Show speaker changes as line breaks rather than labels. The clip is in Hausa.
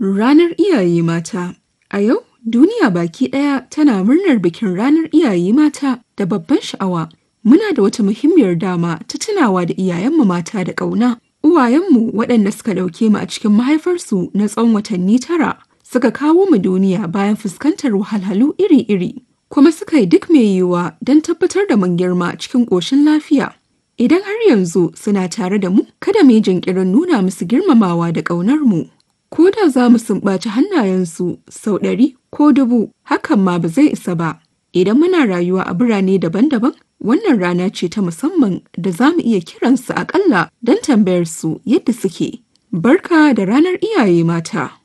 Ranar Iyaye Mata A yau, duniya baki ɗaya tana murnar bikin Ranar Iyaye Mata da babban sha'awa. Muna da wata muhimmiyar dama ta tunawa da iyayenmu mata da ƙauna. Uwayenmu waɗanda suka ɗauke mu a cikin mahaifarsu na tsawon watanni tara suka kawo mu duniya bayan fuskantar wahalhalu iri-iri. Kuma suka yi duk mai yiwuwa don tabbatar da mun girma cikin ƙoshin lafiya. Idan har yanzu suna tare da mu, kada mu yi jinkirin nuna musu girmamawa da ƙaunar mu. Ko da za mu sumbaci hannayensu sau ɗari ko dubu, hakan ma ba zai isa ba. Idan muna rayuwa a birane daban-daban, wannan rana ce ta musamman da za mu iya kiransu aƙalla don tambayar su yadda suke. Barka da ranar iyaye mata.